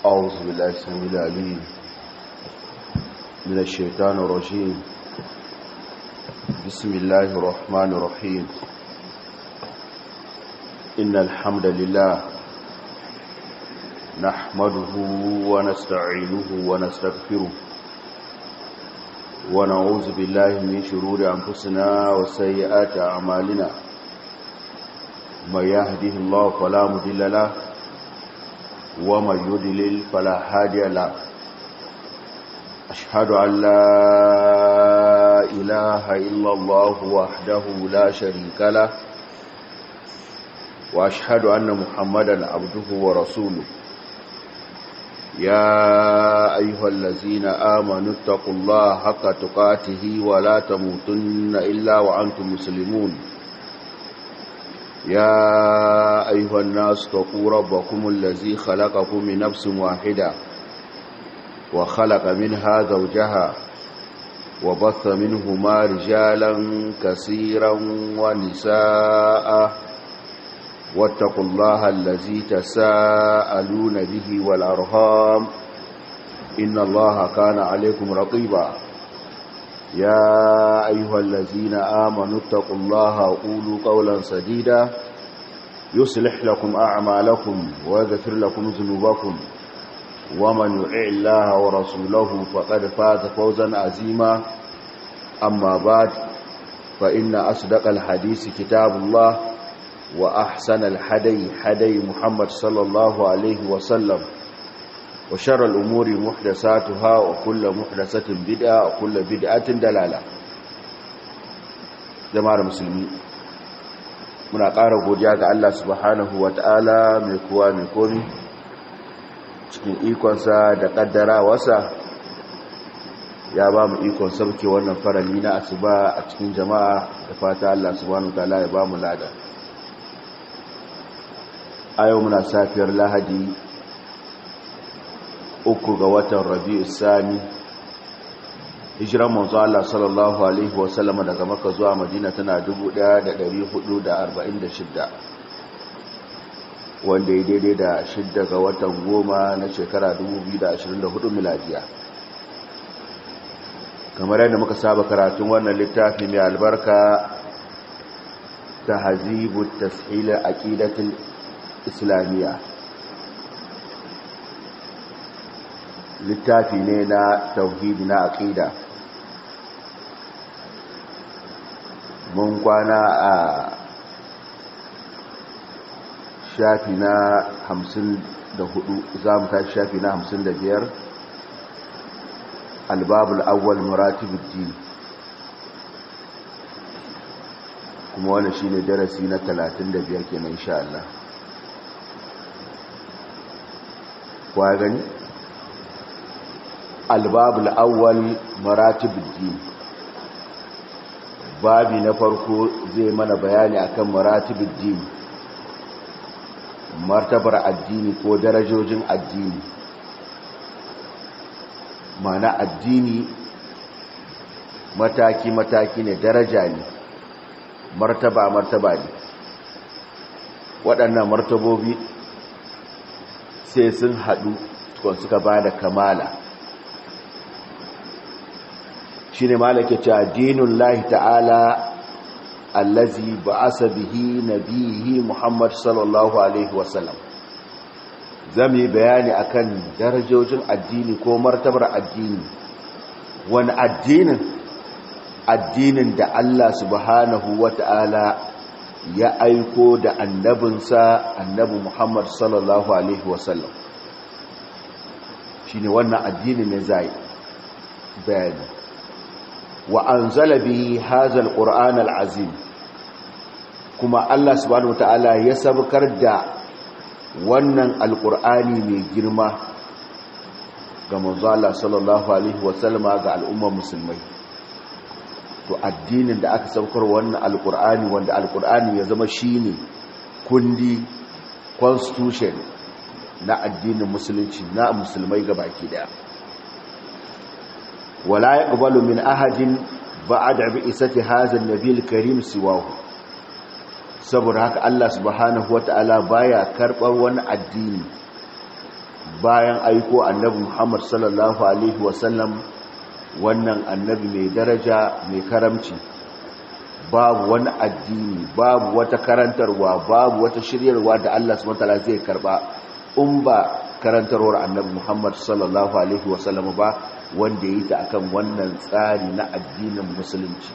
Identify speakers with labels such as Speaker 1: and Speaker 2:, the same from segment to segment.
Speaker 1: أعوذ بالله السميع العليم من الشيطان الرجيم بسم الله الرحمن الرحيم إن الحمد لله نحمده ونستعينه ونستغفره ونعوذ بالله من شرور أنفسنا وسيئات أعمالنا من يهده الله فلا مضل له ومن يضلل فلا هادي له أشهد أن لا إله إلا الله وحده لا شريك له وأشهد أن محمدا عبده ورسوله يا أيها الذين آمنوا اتقوا الله حق تقاته ولا تموتن إلا وأنتم مسلمون يا أيها الناس اتقوا ربكم الذي خلقكم من نفس واحدة وخلق منها زوجها وبث منهما رجالا كثيرا ونساء واتقوا الله الذي تساءلون به والأرهام إن الله كان عليكم رقيبا يا أيها الذين آمنوا اتقوا الله وقولوا قولا سديدا يصلح لكم أعمالكم ويغفر لكم ذنوبكم ومن يطع الله ورسوله فقد فاز فوزا عظيما أما بعد فإن أصدق الحديث كتاب الله وأحسن الحدي حدي محمد صلى الله عليه وسلم وشر الأمور محدثاتها وكل محدثة بدعة وكل بدعة دلالة جماعة المسلمين muna ƙara godiya ga Allah subhanahu wa ta'ala mai kuwa mai komi cikin ikonsa da ƙaddarawarsa ya ba mu ikon sauke wannan farali na asuba a cikin jama'a da fata Allah subhanahu wa ta'ala ya ba mu lada a yau muna safiyar lahadi uku ga watan rabi'u sani hijiran manzo Allah sallallahu alaihi wasallam daga Makka zuwa Madina tana 1446 wanda ya daidai da shidda ga watan goma na shekara 2024 miladiya kamar yadda muka saba karatun wannan littafi mai albarka tahzibu tashil aqidatul islamiyya littafi ne na tauhidi na aqida mun kwana a shafi na hamsin da hudu za mu tashi shafi na hamsin da biyar albabul awwal muratibuddin kuma wani shi ne darasi na talatin da biyar kenan insha Allah kwa gani albabul awwal maratibuddin babi na farko zai mana bayani akan maratibuddin martabar addini ko darajojin addini mana addini mataki mataki ne daraja ne martaba martaba ne waɗannan martabobi sai sun haɗu suka ba da kamala shi ne malake cewa dinun lahi ta'ala allazi ba'asa bihi nabihi muhammad sallallahu alaihi wasallam zama yi bayani akan darajojin addini ko martabar addini wani addinin addinin da Allah subhanahu wata'ala ya aiko da annabinsa annabi muhammad sallallahu alaihi wasallam shi ne wannan addini ne zai bayani وأنزل به هذا القرآن العظيم كما الله سبحانه وتعالى يسبكر دا wannan alkur'ani mai girma ga manzo Allah sallallahu alaihi wasallama ga al'ummar musulmai to addinin da aka saukar wannan alkur'ani wanda alkur'ani ya zama shine kundi constitution na addinin musulunci na musulmai gabaki daya ولا يقبل من أحد بعد بعثة هذا النبي الكريم سواه saboda haka Allah subhanahu wata'ala baya karɓar wani addini bayan aiko annabi Muhammad sallallahu alaihi wasallam wannan annabi mai daraja mai karamci babu wani addini babu wata karantarwa babu wata shiryarwa da Allah subhanahu wataala zai karba in ba karantarwar annabi Muhammad sallallahu alaihi wasallam ba wanda yi ta akan wannan tsari na addinin musulunci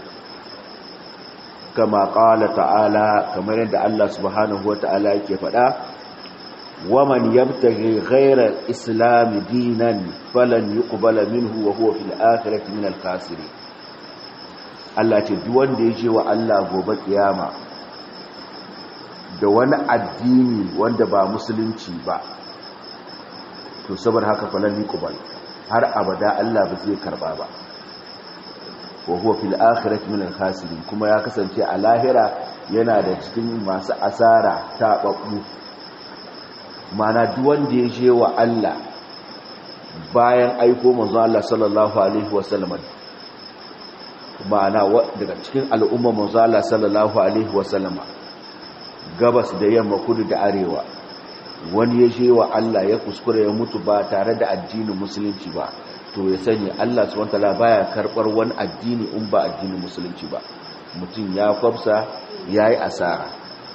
Speaker 1: kama qala ta'ala kamar yadda Allah subhanahu wataala yake faɗa waman yabtaghi ghayra al-islam dinan falan yuqbala minhu wa huwa fil akhirati min al-khasirin Allah ce duk wanda ya je wa Allah gobe kiyama da wani addini wanda ba musulunci ba to saboda haka falan yuqbal har abada Allah ba zai karba ba wa huwa fil akhirati min al-khasirin kuma ya kasance a lahira yana da cikin masu asara ta babbu mana duk wanda ya je wa Allah bayan aiko manzo Allah sallallahu alaihi wasallam ma'ana daga cikin al'umma manzo Allah sallallahu alaihi wasallam gabas da yamma kudu da arewa wani ya je wa Allah ya kuskure ya mutu ba tare da addinin musulunci ba to ya sani Allah subhanahu wataala baya karbar wani addini in ba addinin musulunci ba mutum ya kwafsa yayi asara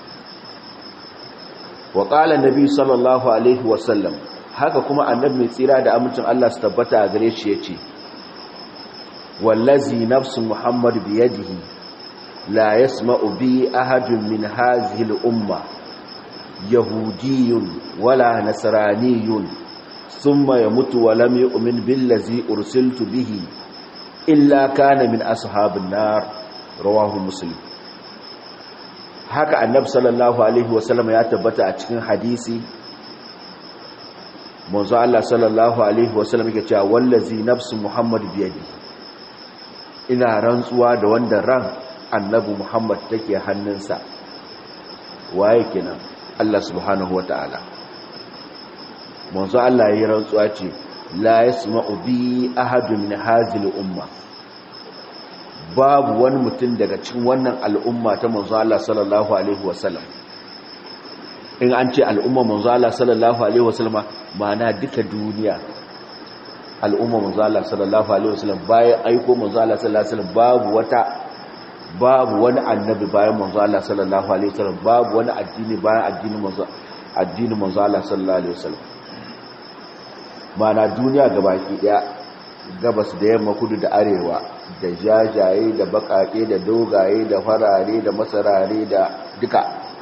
Speaker 1: wa qala annabi sallallahu alaihi wasallam haka kuma annabi mai tsira da amincin Allah su tabbata a gare shi yace wallazi nafsu muhammad biyadihi la yasma'u bi ahadun min hadhihi al-umma yahudiyyun wala nasraniyyun thumma yamutu wa lam yu'min billazi ursiltu bihi illa kana min ashabin nar rawahu muslim haka annabi sallallahu alaihi wasallam ya tabbata a cikin hadisi manzo Allah sallallahu alaihi wasallam yake cewa wallazi nafsu muhammad biyadi ina rantsuwa da wanda ran annabi muhammad take hannunsa waye kenan Allah subhanahu wataala manzo Allah yayi rantsuwa ce la yasma'u bi ahadun min hazil umma babu wani mutum daga cikin wannan al'umma ta manzo Allah sallallahu alaihi wasallam in an ce al'umma manzo Allah sallallahu alaihi wasallam ma'ana duka duniya al'umma manzo Allah sallallahu alaihi wasallam bayan aiko manzo Allah sallallahu alaihi wasallam babu wata babu wani annabi bayan manzo Allah sallallahu alaihi wasallam babu wani addini bayan addinin manzo addinin manzo Allah sallallahu alaihi wasallam ma'ana duniya gabaki daya gabas da yamma kudu da arewa da jajaye da bakake da dogaye da farare da masarare da duka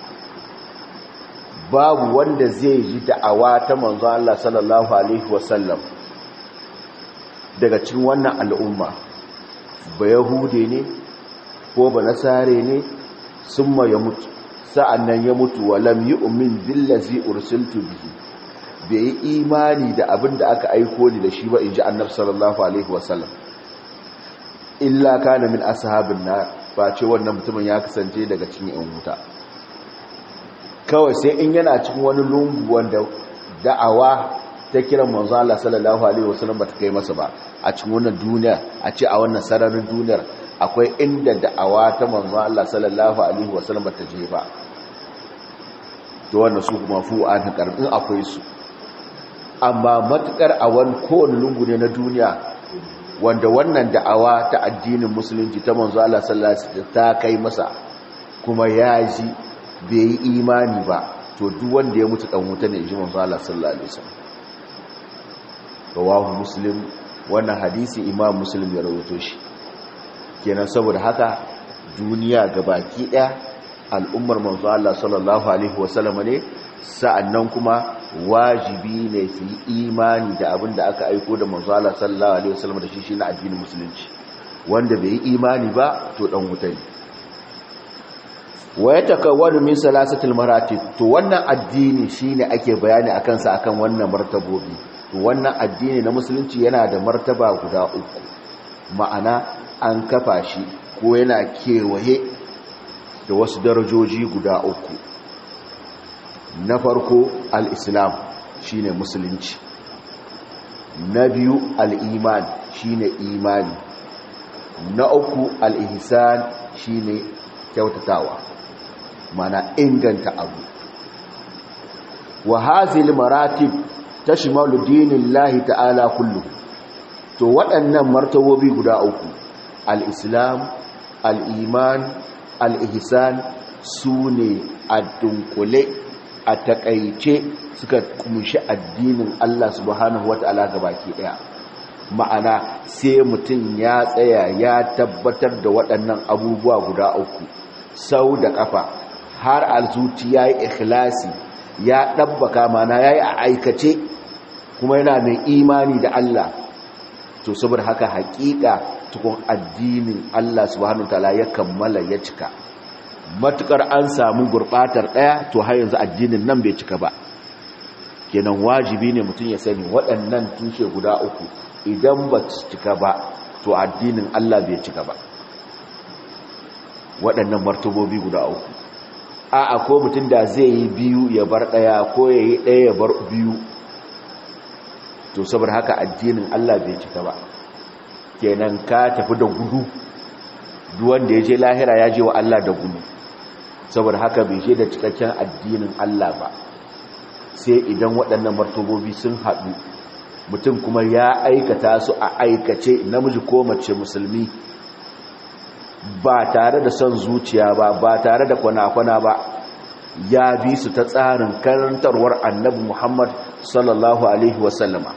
Speaker 1: babu wanda zai ji da'awa ta manzo Allah sallallahu alaihi wasallam daga cikin wannan al'umma ba yahude ne ko ba nasare ne summa ya mutu sa'annan ya mutu wa lam yu'min billazi ursiltu bihi bai yi imani da abin da aka aiko ni da shi ba in ji annabi sallallahu alaihi wasallam illa kana min ashabin na ba ce wannan mutumin ya kasance daga cikin yan wuta kawai sai in yana cikin wani lungu wanda da'awa ta kiran manzo Allah sallallahu alaihi wasallam bata kai masa ba a cikin wannan duniya a ce a wannan sararin duniyar akwai inda da'awa ta manzo Allah sallallahu alaihi wasallam bata je ba to wannan su kuma fu'an karbin akwai su amma matukar a wani kowane lungu ne na duniya wanda wannan da'awa ta addinin musulunci ta manzo Allah sallallahu alaihi wasallam ta kai masa kuma ya ji bai yi imani ba to duk wanda ya mutu dan wuta ne ji manzo Allah sallallahu alaihi wasallam rawahu muslim wannan hadisi imam muslim ya rawaito shi kenan saboda haka duniya gabaki daya al'ummar manzo Allah sallallahu alaihi wasallam ne sa'annan kuma wajibi ne su yi imani da abin da aka aiko da manzo Allah sallallahu alaihi wasallam da shi shine addinin musulunci wanda bai yi imani ba to dan wuta ne wa yatakawwanu min salasatil maratib to wannan addini shine ake bayani akan sa akan wannan martabobi to wannan addini na musulunci yana da martaba guda uku ma'ana an kafa shi ko yana kewaye da wasu darajoji guda uku na farko al-islam shine musulunci na biyu al-iman shine imani na uku al-ihsan shine kyautatawa mana inganta abu wa hazil maratib tashmalu dinillahi ta'ala kullu to waɗannan martabobi guda uku al-islam al-iman al-ihsan sune a dunkule a takaice suka kumshi addinin Allah subhanahu wata'ala gabaki daya ma'ana sai mutum ya tsaya ya tabbatar da waɗannan abubuwa guda uku sau da ƙafa har alzuci ya yi ikhlasi ya ɗabbaka mana ya yi a aikace kuma yana mai imani da Allah to saboda haka haƙiƙa tukun addinin Allah subhanahu ta'ala ya kammala ya cika matukar an samu gurɓatar ɗaya to har yanzu addinin nan bai cika ba kenan wajibi ne mutum ya sani waɗannan tushe guda uku idan ba su cika ba to addinin Allah bai cika ba waɗannan martabobi guda uku a ko mutum da zai yi biyu ya bar ɗaya ko ya yi ɗaya ya bar biyu to saboda haka addinin Allah bai cika ba kenan ka tafi da gudu duwanda ya je lahira ya je wa Allah da gudu saboda haka bai je da cikakken addinin Allah ba sai idan waɗannan martabobi sun haɗu mutum kuma ya aikata su a aikace namiji ko mace musulmi ba tare da son zuciya ba ba tare da kwana-kwana ba ya bi su ta tsarin karantarwar annabi muhammad sallallahu alaihi wasallama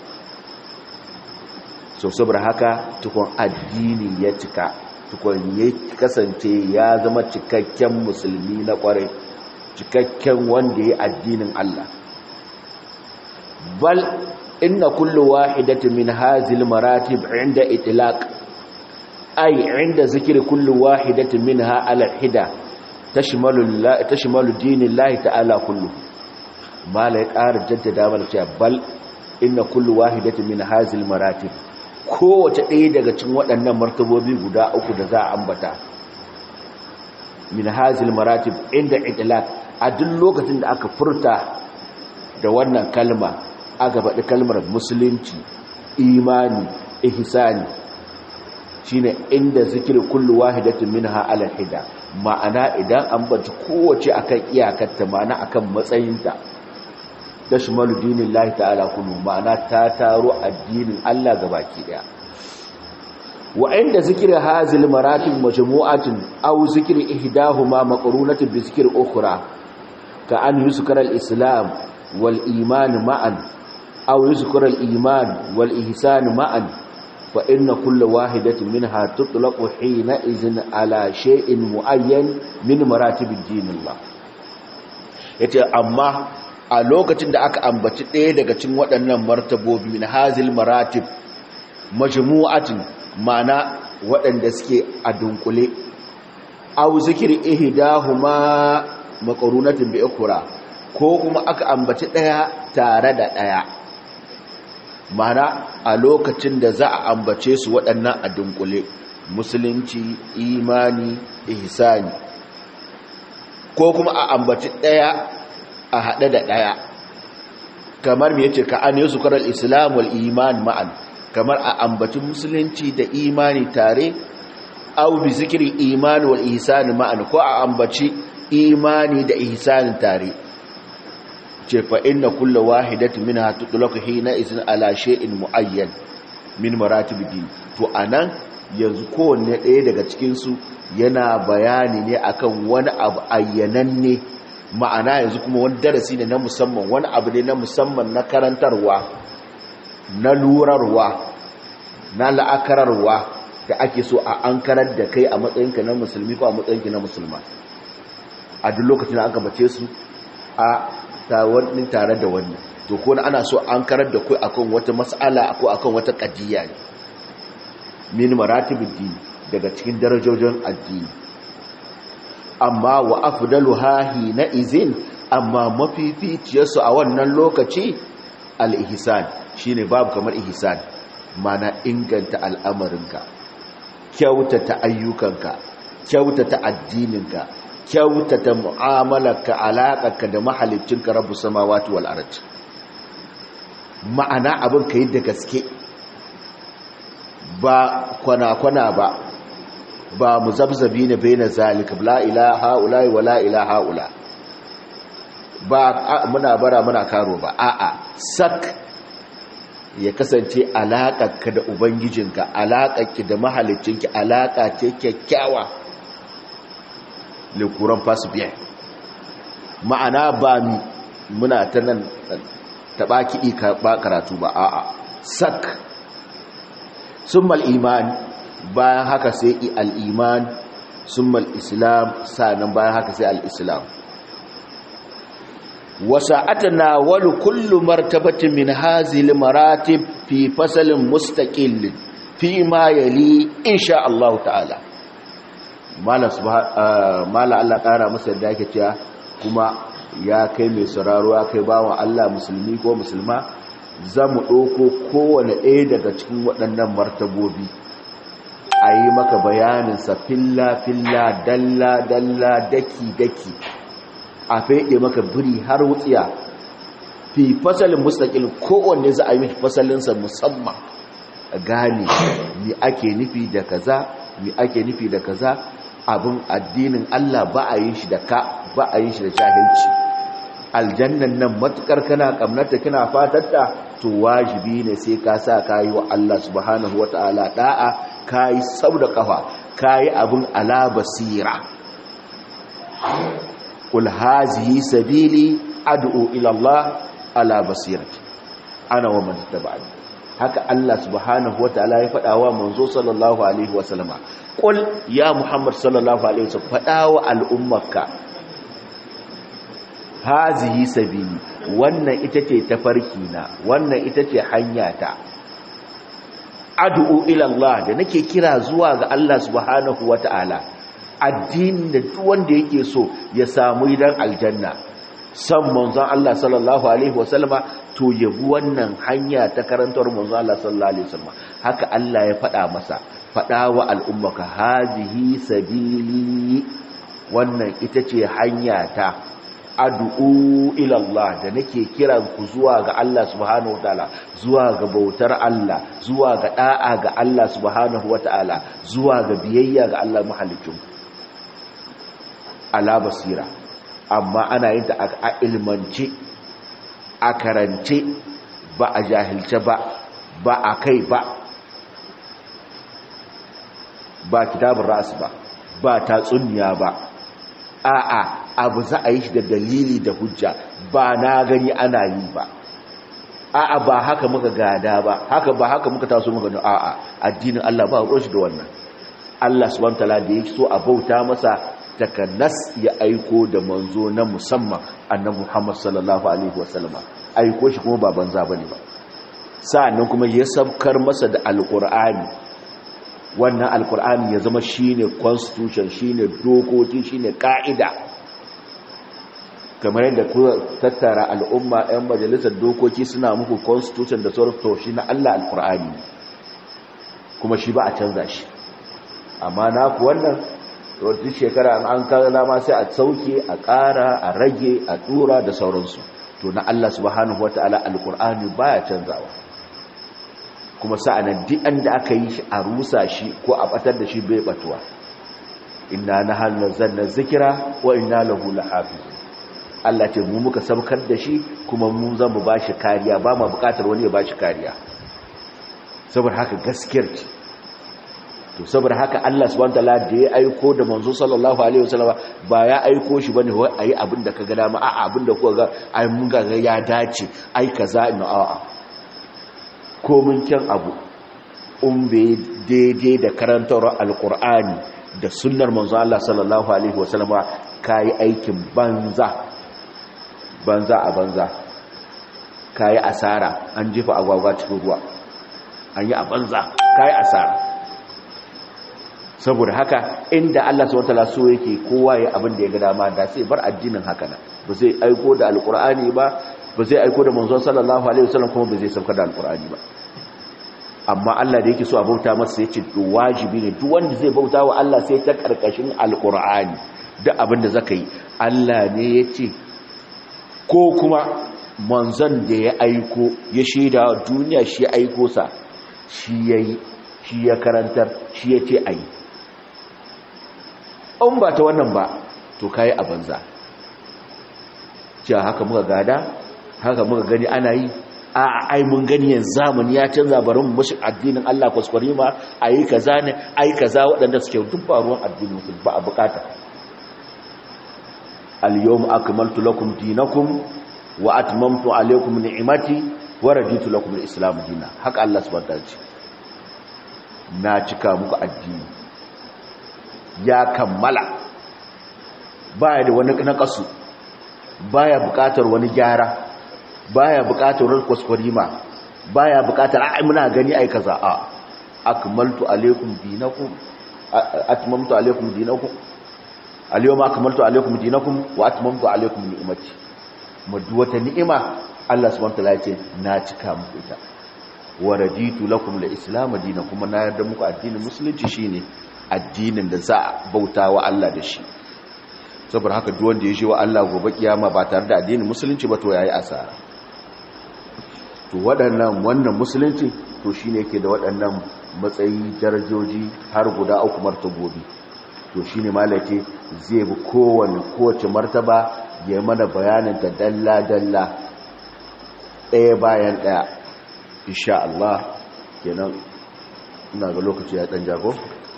Speaker 1: so saboda haka tukun addini ya cika tukun ya kasance ya zama cikakken musulmi na kwarai cikakken wanda ya addinin allah bal inna kullu wahidatin min hazil maratib inda itlaq أي عند ذكر كل واحدة منها على الحدة تشمل, تشمل دين الله تعالى كله ما لا يقار جدد عمل بل إن كل واحدة من هذه المراتب kowace ɗaya daga cikin waɗannan martabobi guda uku da za a ambata min hazil maratib inda itlaq a duk lokacin da aka furta da wannan kalma aka faɗi kalmar musulunci imani ihsani shine inda zikir kullu wahidatin minha ala hida ma'ana idan an bace kowace akan iyakarta ma'ana akan matsayinta tashmalu dinillahi ta'ala kullu ma'ana ta taro addinin Allah gabaki daya wa inda zikir hazil maratib majmu'atin aw zikir ihdahuma maqrunatin bi zikir ukhra ka an yuzkara al-islam wal iman ma'an aw yuzkara al-iman wal ihsan ma'an فإن كل واحدة منها تطلق حينئذ على شيء معين من مراتب الدين الله yace amma a lokacin da aka ambaci ɗaya daga cikin waɗannan martabobi min hazil maratib majmu'atin mana waɗanda suke a dunkule aw zikri ihdahuma maqrunatin bi ukhra ko kuma aka ambaci ɗaya tare da ɗaya mana a lokacin da za a ambace su waɗannan a dunkule musulunci imani ihsani ko kuma a ambaci ɗaya a haɗe da ɗaya kamar me yace ka an yusu karal islam wal iman ma'an kamar a ambaci musulunci da imani tare au bi zikri iman wal ihsani ma'an ko a ambaci imani da ihsani tare ce fa inna kulla wahidatin minha tutlaqu hina izin ala shay'in muayyan min maratib din to anan yanzu kowanne ɗaya daga cikin su yana bayani ne akan wani abu ayyananne ma'ana yanzu kuma wani darasi ne na musamman wani abu ne na musamman na karantarwa na lurarwa na la'akararwa da ake so a ankarar da kai a matsayinka na musulmi ko a matsayinki na musulma a duk lokacin da aka bace su a tawannin tare da wannan to ko ana so an karar da kai akan wata mas'ala ko akan wata qadiyya ne min maratibid din daga cikin darajojin addini amma wa afdaluha hina izin amma mafificiyar su a wannan lokaci al-ihsan shine babu kamar ihsan mana inganta al'amarinka kyautata ayyukanka kyautata addininka kyautata mu'amalarka alaƙarka da mahalicinka rabu samawati wal ardi ma'ana abin ka yi da gaske ba kwana-kwana ba ba mu zabzabi na bai na zalika la ilaha ula wa la ilaha ula ba muna bara muna karo ba a'a sak ya kasance alaƙarka da ubangijinka alaƙarki da mahalicinki alaƙa ce kyakkyawa lekuran fasibiyar ma'ana ba mi muna ta nan taɓa kiɗi ba karatu ba a'a sak sun iman bayan haka sai al'iman sun islam sa'anan bayan haka sai al'islam وساعتنا ولكل مرتبة من هذه المراتب في فصل مستقل فيما يلي إن شاء الله تعالى mala Allah ƙara masa da yake cewa kuma ya kai mai sauraro ya kai bawa Allah musulmi ko musulma za mu ɗauko kowane ɗaya daga cikin waɗannan martabobi a yi maka bayaninsa filla-filla dalla-dalla daki-daki a faiɗe maka biri har wutsiya fi fasalin mustaƙil kowanne za a yi fasalinsa musamman gane mi ake nufi da kaza mi ake nufi da kaza abin addinin Allah ba a yin shi da ka ba a yin shi da jahilci aljannan nan matukar kana kamnata kina fatatta to wajibi ne sai ka sa kayi wa Allah subhanahu wataala da'a kayi sauda kafa kayi abin ala basira قل هذه سبيلي أدعو إلى الله على بصيرة أنا ومن اتبعني haka Allah subhanahu wa ta'ala ya faɗa wa manzo sallallahu alaihi wasallama qul ya muhammad sallallahu alaihi wasallam faɗa wa al'ummarka hazihi sabili wannan ita ce tafarki na wannan ita ce hanyata ad'u ila Allah da nake kira zuwa ga Allah subhanahu wa ta'ala addinin da duk wanda yake so ya samu idan aljanna san manzon Allah sallallahu alaihi wasallama to yabi wannan hanya ta karantar manzon Allah sallallahu alaihi wasallama haka Allah ya faɗa masa faɗa wa al'ummaka hazihi sabili wannan ita ce hanya ta ad'u ila Allah da nake kiran ku zuwa ga Allah subhanahu wataala zuwa ga bautar Allah zuwa ga da'a ga Allah subhanahu wataala zuwa ga biyayya ga Allah mahalicin ala basira amma ana yin ta a ilmance a karance ba a jahilce ba ba a kai ba ba kitabun rasu ba ba tatsuniya ba a'a abu za a yi shi da dalili da hujja ba na gani ana yi ba a'a ba haka muka gada ba haka ba haka muka taso muka gani a'a addinin Allah ba roshi da wannan Allah subhanahu wataala da yake so a bauta masa takanas ya aiko da manzo na musamman annabi Muhammad sallallahu alaihi wasallama aiko shi kuma ba banza bane ba sa'annan kuma ya sabkar masa da alqur'ani wannan alqur'ani ya zama shine constitution shine dokoki shine ka'ida kamar yadda ku tattara al'umma 'yan majalisar dokoki suna muku constitution da sauran to shi na Allah alqur'ani kuma shi ba a canza shi amma na ku wannan wata shekara an kaza ma sai a sauke a ƙara a rage a tura da sauransu to na Allah subhanahu wataala alqur'ani baya canzawa kuma sa'anan duk da aka yi shi a rusa shi ko a batar da shi bai batuwa inna nahal nazzalna zikra wa inna lahu lahafizun Allah ce mu muka sabkar da shi kuma mu zan mu bashi kariya ba ma bukatar wani ya bashi kariya saboda haka gaskiyar ce to saboda haka Allah subhanahu wataala da ya aiko da manzo sallallahu alaihi wasallam ba ya aiko shi bane wai ayi abin da kaga dama a'a abin da kuka ga ai mun ga ya dace ai kaza ina a'a ko mun kyan abu um be daidai da karantar alqur'ani da sunnar manzo Allah sallallahu alaihi wasallam kai aikin banza banza a banza kai asara an jefa agwagwa cikin ruwa an yi a banza kai asara saboda haka inda Allah subhanahu wataala so yake kowa ya abin da ya ga dama da sai bar addinin haka nan ba zai aiko da alqur'ani ba ba zai aiko da manzon sallallahu alaihi wasallam kuma ba zai sauka da alqur'ani ba amma Allah da yake so a bauta masa yace to wajibi ne duk wanda zai bauta wa Allah sai ta karkashin alqur'ani duk abin da zaka yi Allah ne yace ko kuma manzon da ya aiko ya shaida duniya shi ya aiko sa shi yayi shi ya karantar shi ya ce ayi in ba ta wannan ba to kayi a banza cewa haka muka gada haka muka gani ana yi a ai mun gani yanzu zamani ya canza barin mushi addinin Allah kwaskwari ma ayi kaza ne ai kaza waɗanda suke dubba ruwan addinin su ba a bukata al-yawma akmaltu lakum dinakum wa atmamtu alaykum ni'mati wa raditu lakum al-islam dinan haka Allah subhanahu wa ta'ala na cika muku addini ya kammala baya da wani nakasu baya bukatar wani gyara baya bukatar wani kwaskwarima baya bukatar ai muna gani ai kaza a akmaltu alaykum dinakum atmamtu alaykum dinakum al-yawma akmaltu alaykum dinakum wa atmamtu alaykum ni'mati madu wata ni'ima Allah subhanahu wa ta'ala ce na cika muku ita wa raditu lakum al-islam dinan kuma na yarda muku addinin musulunci shine addinin da za a bauta wa Allah da shi saboda haka duk wanda ya shi wa Allah gobe kiyama ba tare da addinin musulunci ba to yayi asara to waɗannan wannan musulunci to shine yake da waɗannan matsayi darajoji har guda uku martabobi to shine malake zai bi kowanne kowace martaba ya mana bayanin ta dalla dalla ɗaya bayan ɗaya insha Allah kenan ina ga lokaci ya ɗan jago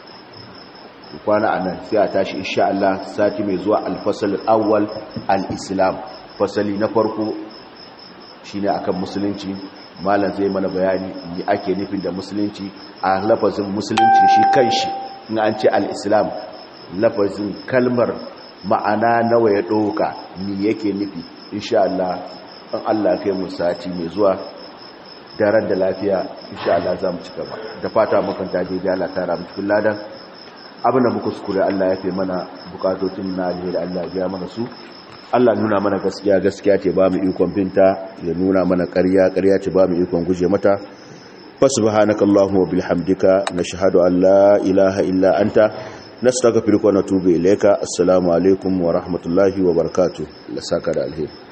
Speaker 1: kwana a nan sai a tashi insha Allah sati mai zuwa alfasal awwal al-islam fasali na farko shine akan musulunci malam zai mana bayani me ake nufin da musulunci a lafazin musulunci shi kanshi in an ce al-islam lafazin kalmar ma'ana nawa ya ɗauka me yake nufi insha Allah in Allah kai mu sati mai zuwa daren da lafiya insha Allah za mu ci gaba da fata makanta daidai Allah ta ramu cikin ladan abinda muka kuskure Allah ya fi mana bukatocin na alheri Allah ya mana su Allah nuna mana gaskiya gaskiya ce ba mu ikon binta ya nuna mana ƙarya ƙarya ce ba mu ikon guje mata fa subhanakallahumma wa bihamdika nashhadu an la ilaha illa anta nastaghfiruka wa natubu ilayka assalamu alaikum wa rahmatullahi wa barakatuh la saka da alheri